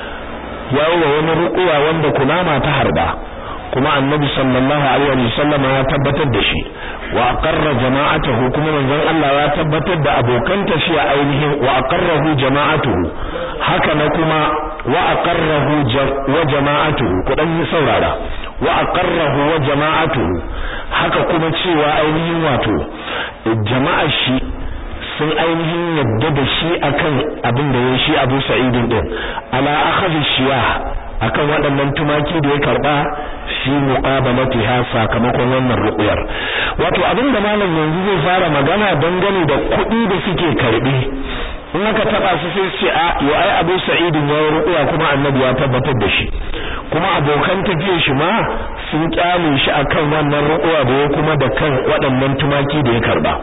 ya wa wani ruqya wanda kunama ta harba kuma annabi sallallahu alaihi wasallam ya tabbatar da shi wa aqarra jama'atuhu kuma manzon Allah ya tabbatar da abokan tafiya ainihin wa aqarrahu jama'atuhu haka na kuma wa aqarrahu wa jama'atuhu kudan saurara wa aqarrahu wa jama'atuhu haka kuma cewa ainihin wato jama'a shi sun ainihin yadda da shi akan abin da ya shi Abu Sa'id din ala akhadhi shiyah akan waɗannan tumaki da ya karba fi muqabalatiha sakamakon wannan ruqyar wato abin da malam yanzu zai fara magana dangane da kuɗi da suke karbi in aka taba su sai ce a yo ai Abu Sa'id ya ruqya kuma Annabi ya tabbatar da shi kuma abokan tafiyar shi ma sun kyale shi akan wannan ruqya da ya kuma da kan waɗannan tumaki da ya karba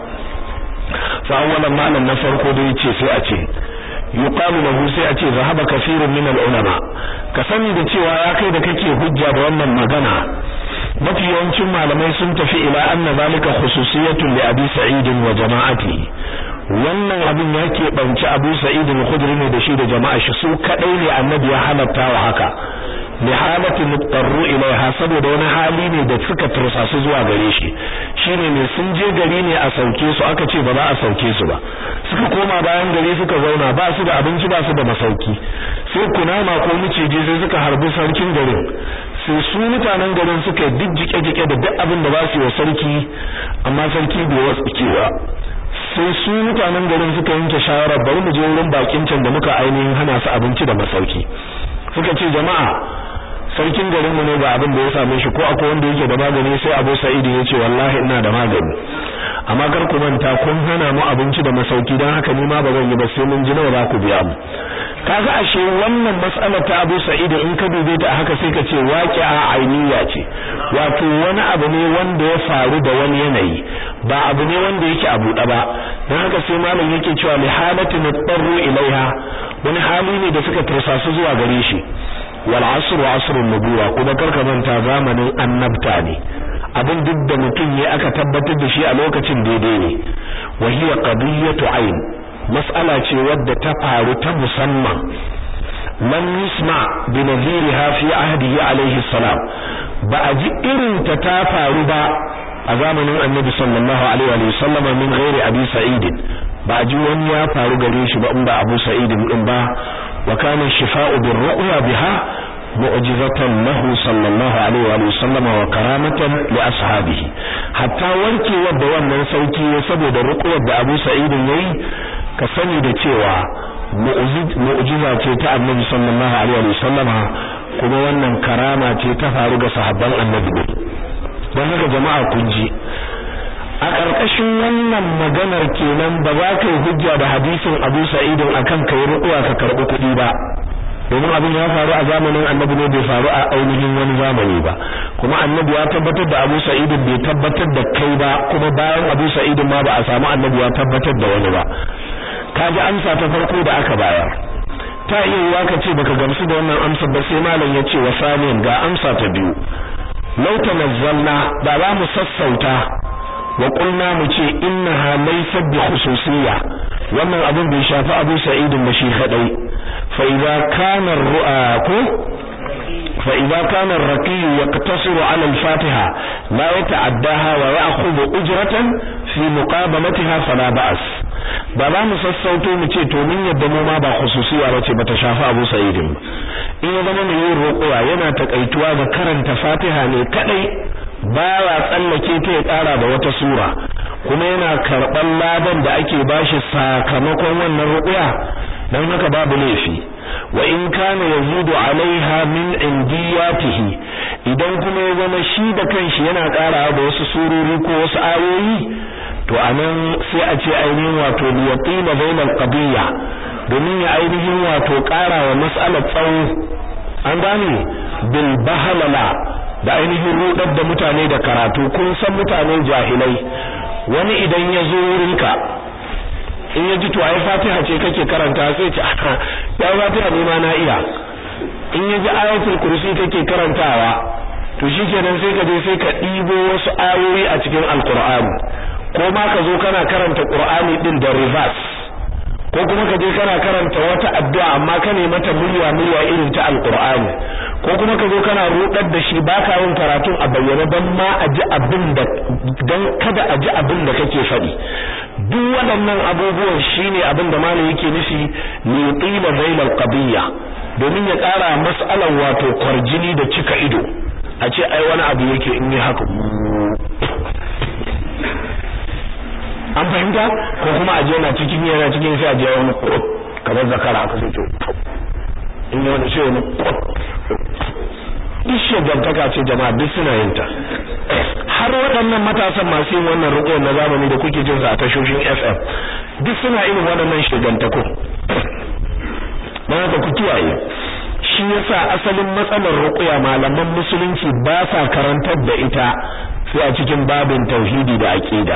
fa awwalan malam na farko da yace sai a ce yuqalu lahu sai a ce zahaba kaseerun min al-ulama ka sani da cewa ya kai da kake hujja da wannan magana mafi yawancin malamai sun tafi ila anna zalika khususiyatun li abi sa'id wa jama'ati wannan abin ya keɓanci abu sa'id al-khudri ne da shi da jama'a shi su kadai ne annabi ya halatta wa haka li halati mutarru ilaiha saboda wani hali ne da suka tursasu zuwa gare shi shine ne sun je gari ne a sauke su aka ce ba za a sauke su ba suka koma bayan gari suka zauna ba su da abinci ba su da masauki sai kunama ko miciji sai suka harbi sarkin garin sai su mutanen garin suka yi duk jike-jike da duk abin da ba su yi wa sarki amma sarki bai wasu kewa sai su mutanen garin suka yanke shawarar bari mu je wurin bakin can da muka ainihin hana su abinci da masauki suka ce jama'a sarkin garin mu ne ga abin da ya same shi ko akwai wanda yake da magani sai Abu Sa'id ya ce wallahi ina da magani amma kar ku manta kun hana mu abinci da masauki dan haka ni ma ba zan yi ba sai mun ji nawa za ku biya mu kaga ashe wannan mas'alar ta Abu Sa'id in ka dube ta haka sai ka ce waqi'a ainiya ce wato wani abu ne wanda ya faru da wani yanayi ba abu ne wanda yake a buɗe ba dan haka sai malam yake cewa li halati mutarru ilaiha wani hali ne da suka tursasu zuwa gare shi wal asru asrun nubuwa kuma karka manta zamanin annabta ne abin duk da mutum ya aka tabbatar da shi a lokacin daidai ne wa hiya qadiyatu ayn mas'ala ce wadda ta faru ta musamman lam yusma bi nadhiriha fi ahdihi alayhi salam ba a ji irin ta ta faru ba a zamanin annabi sallallahu alaihi wa sallam min ghairi abi sa'id ba a ji wani ya faru gare shi ba in ba abu sa'id din ba wa kana shifa'u bir ru'ya biha mu'jizatan lahu sallallahu alaihi wa sallam wa karamatan li ashabihi hatta warkewar da wannan sauki saboda ruqyar da Abu Sa'id yayi ka sani da cewa mu'jiza ce ta Annabi sallallahu alaihi wa sallam kuma wannan karama ce ta faru ga sahabban Annabi don haka jama'a kun ji a ƙarƙashin wannan maganar kenan ba za ka yi hujja da hadisin Abu Sa'id akan kai ruqya ka karɓi kuɗi ba domin abin ya faru a zamanin annabi ne bai faru a ainihin wani zamani ba kuma annabi ya tabbatar da Abu Sa'id bai tabbatar da kai ba kuma bayan Abu Sa'id ma ba a samu annabi ya tabbatar da wani ba kaji amsa ta farko da aka bayar ta iya yiwa ka ce baka gamsu da wannan amsa ba sai malam ya ce wa saniyan ga amsa ta biyu law tanazzalna da za mu sassauta wa qulna mu ce innaha laysat bi khususiyya wannan abin bai shafi Abu Sa'id ba shi kadai fa idza kana ru'aku fa idza kana ar-raqi yaqtasiru 'ala al-Fatiha la yata'addaha wa ya'khudhu ujratan fi muqabalatiha fala ba'as ba za mu sassauto mu ce to mun yadda mu ma ba khususiyya bace bata shafi Abu Sa'id ba in ya zama mai yin roƙowa yana takaituwa ga karanta Fatiha ne kadai baya tsallake ta ya ƙara da wata sura kuma yana karɓar ladan da ake bashi sakamakon wannan ruqya dan haka babu laifi wa in kana yazidu alaiha min indiyatihi idan kuma ya zama shi da kanshi yana ƙarawa da wasu surori ko wasu ayoyi to anan sai a ce ainihin wato liyatina bainal qadiyya domin ya ainihin wato ƙarawa mas'alar tsawo an gane bil bahalala da ainihin rudar da mutane da karatu kun san mutane jahilai wani idan ya zo wurinka in ya ji to ai fatiha ce kake karanta sai ce ya fatiha ne ma na iya in ya ji ayatul kursi kake karantawa to shikenan sai ka je sai ka ɗibo wasu ayoyi a cikin alqur'ani ko ma ka zo kana karanta qur'ani din da reverse ko kuma ka je kana karanta wata addu'a amma ka ne mata murya murya irin ta alqur'ani ko kuma ka zo kana rudar da shi baka yin karatun a bayyana dan ma a ji abin da dan kada a ji abin da kake faɗi duk waɗannan abubuwan shine abin da malam yake nufi li yutila zailal qadiyya domin ya ƙara mas'alar wato kwarjini da cika ido a ce ai wani abu yake in yi haka an fahimta ko kuma a je na cikin yana cikin sai a je wani kamar zakara haka sai to in yi wani sai wani duk shagantaka ce jama'a duk suna yin ta har waɗannan matasan masu yin wannan rukun na zamani da kuke jin sa a tashoshin FM duk suna irin waɗannan shagantakun don haka ku kiyaye shi yasa asalin matsalar ruqya malaman musulunci ba sa karantar da ita sai a cikin babin tauhidi da aqida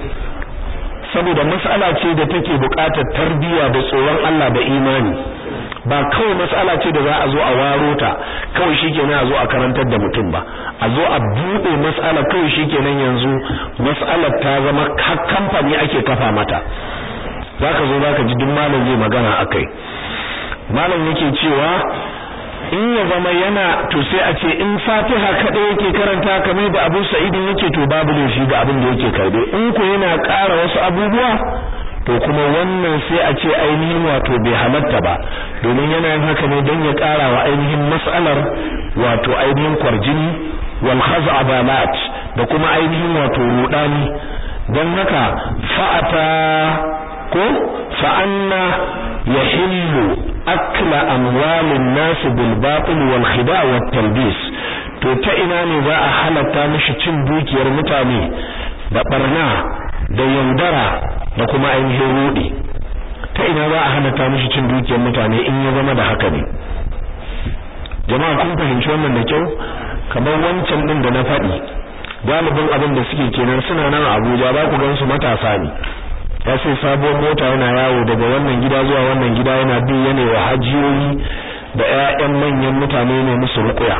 saboda mas'ala ce da take buƙatar tarbiyya da tsoron Allah da imani ba kawai mas'ala ce da za a zo a waro ta kawai shikenan a zo a karantar da mutum ba a zo a bude mas'ala kawai shikenan yanzu mas'alar ta zama kamfani ake kafa mata zaka zo zaka ji duk malam zai magana akai malam yake cewa in ya zama yana to sai a ce in Fatiha kada yake karanta kamar da Abu Sa'id yake to babu laifi ga abin da yake karbe in ko yana ƙara wasu abubuwa to kuma wannan sai a ce ainihin wato bai halatta ba domin yana yin haka ne don ya ƙara wa ainihin mas'alar wato ainihin kwarjini wal khaz'abalat da kuma ainihin wato rudani don haka fa'ata ko fa'anna yahillu akla amwalin nas bil batil wal khida' wat talbis to ta ina ne za a halatta mishi cin dukiyar mutane da barna da yaudara da kuma ainihin rudi ta ina za a halatta mishi cin dukiyar mutane in ya zama da haka ne jama'a kun fahimci wannan da kyau kamar wancan din da na faɗi galibin abin da suke kenan suna nan Abuja ba ku gansu matasa ne ya sai sabuwar mota yana yawo daga wannan gida zuwa wannan gida yana bi yana wa hajiyoyi da ƴaƴan manyan mutane ne musu ruƙuya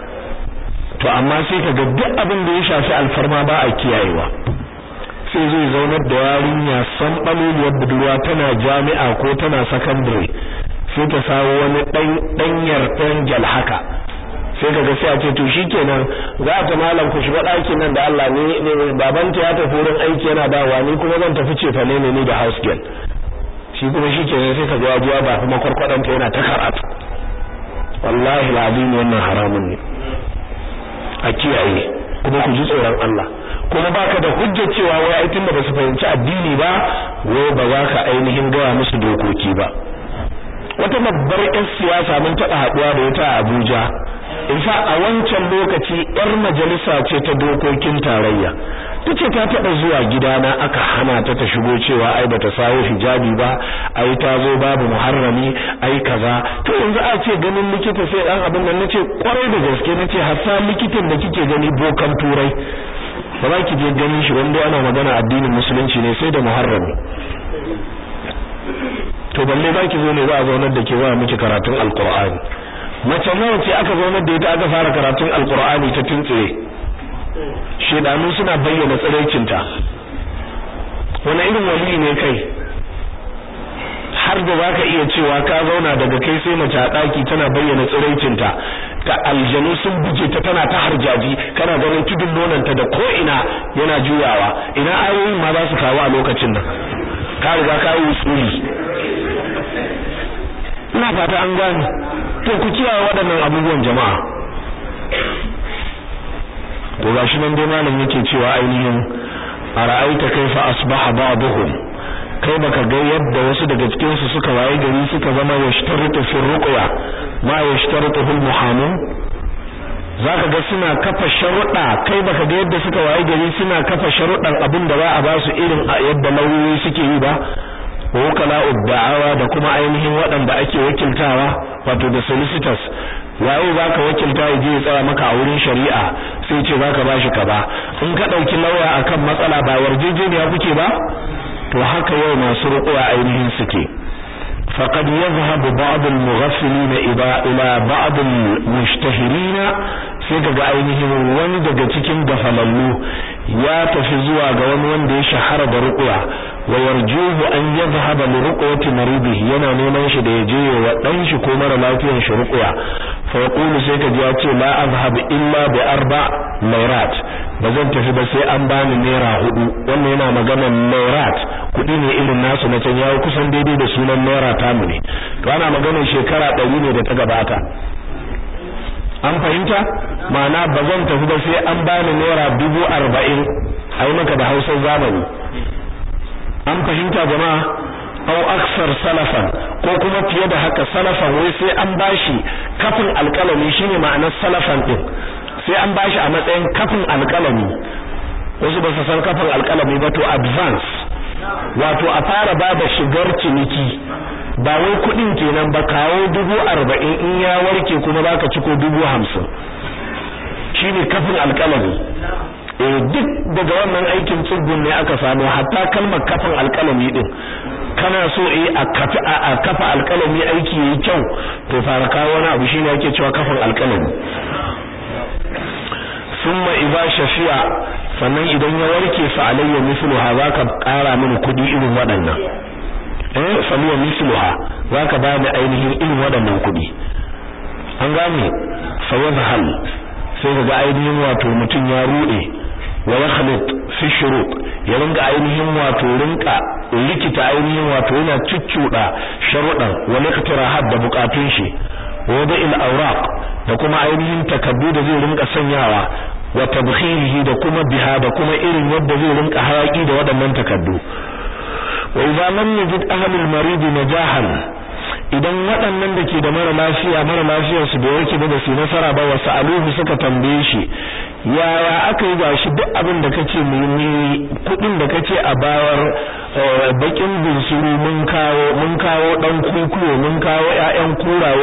to amma sai kaga duk abin da ya shafi alfarma ba a kiyayewa sai zai zaunar da yarinya san baloliyar budurwa tana jami'a ko tana secondary sai ta sawo wani dan danyar dangel haka sai kaga sai a ce to shikenan za ta malam ku shiga ɗakin nan da Allah ne ne babanta ya tafi wurin aiki yana dawowa ni kuma zan tafi ce fa ne ne da house girl shi kuma shikenan sai kaga ya jiya ba kuma kwarkwadanta yana ta karatu wallahi alazim wannan haramun ne a kiyaye kuma ku ji tsoron Allah kuma baka da hujjar cewa wai ai tunda basu fahimci addini ba wai ba za ka ainihin gaya musu dokoki ba wata babbar ƴan siyasa mun taɓa haɗuwa da ita a Abuja in fa a wancan lokaci ƴar majalisa ce ta dokokin tarayya tace ta taɓa zuwa gidana aka hana ta ta shigo cewa ai bata sawo hijabi ba ai ta zo babu muharrami ai kaza to yanzu a ce ganin likita sai dan abin nan nace kwarai da gaske nace hatta likitan da kike gani bokan turai ba za ki je ganin shi wanda ana magana addinin musulunci ne sai da muharrami to balle za ki zo ne za a zaunar da ke za miki karatun alqur'ani mace nawa ce aka zaunar da ita aka fara karatun alqur'ani ta tuntsire shedanu suna bayyana tsiraicinta wani irin wali ne kai har da zaka iya cewa ka zauna daga kai sai mace a daki tana bayyana tsiraicinta ta aljanu sun buje ta tana ta harjaji kana ganin tudun nonanta da ko ina yana juyawa ina ayoyin ma za su kawo a lokacin nan ka riga ka yi usuli ina fata an gane to ku kiyaye waɗannan abubuwan jama'a to gashi nan dai malam yake cewa ainihin ara'aita kaifa asbaha ba'dhum kai baka ga yadda wasu daga cikin su suka waye gari suka zama yashtaritu fi ruqya ma yashtaritu al muhamun zaka ga suna kafa sharuɗa kai baka ga yadda suka waye gari suna kafa sharuɗan abin da za a ba su irin yadda lauyoyi suke yi ba wakala da'awa da kuma ainihin waɗanda ake wakiltawa wato da solicitors waye zaka wakilta ya je ya tsaya maka a wurin shari'a sai ce zaka bashi ka ba in ka dauki lauya akan matsala ba yarjejeniya kuke ba to haka yau masu ruƙuwa ainihin suke faqad yadhhabu ba'd al-mughafilin ila ila ba'd al-mushtahirin sai kaga ainihin wani daga cikin gafalallu ya tafi zuwa ga wani wanda ya shahara da ruqya wa yarjuhu an yadhhaba li ruqyati maridihi yana neman shi da yaje wa dan shi ko mara lafiyar shi ruqya fa yaqulu sai kaji ya ce la azhab illa bi arba layrat bazan tafi ba sai an bani naira hudu wannan yana magana layrat kudi ne irin nasu na can yayi kusan daidai da sunan naira tamu ne to ana maganar shekara 100 ne da ta gabata an fahimta ma'ana ba zan tafi ba sai an bani naira dubu arba'in a yi maka da hausar zamani an fahimta jama'a au aksar salafan ko kuma fiye da haka salafan wai sai an bashi kafin alkalami shine ma'anar salafan din sai an bashi a matsayin kafin alkalami wasu ba su san kafin alkalami ba to advance wato a fara ba da shigar ciniki ba wai kudin kenan ba kawo dubu arba'in in ya warke kuma baka ciko dubu hamsin shine kafin alkalami eh duk daga wannan aikin tsugun ne aka samu hatta kalmar kafin alkalami din kana so eh a kafa a kafa alkalami aiki yayi kyau to fara kawo wani abu shine yake cewa kafin alkalami thumma idza shafi'a sannan idan ya warke fa alayya mithluha zaka kara mini kudi irin waɗannan eh faluwa misluha zaka ba ni ainihin irin waɗannan kuɗi an gane fa yadhhal sai kaga ainihin wato mutum ya rude wa yakhlit fi shurut ya ringa ainihin wato rinka likita ainihin wato yana cuccuda sharuɗan wa liqtirahat da bukatun shi wa da'il awraq da kuma ainihin takaddu da zai rinka sanyawa wa tabkhirihi da kuma biha da kuma irin yadda zai rinka hayaki da waɗannan takaddu wa idza lam yajid ahlul marid najahan idan waɗannan da ke da mara lafiya mara lafiyar su da yake da su nasara ba wasu aluhu suka tambaye shi yaya aka yi gashi duk abin da kace mu yi kudin da kace a bayar bakin bunsuru mun kawo mun kawo dan kukuyo mun kawo ƴaƴan kuraye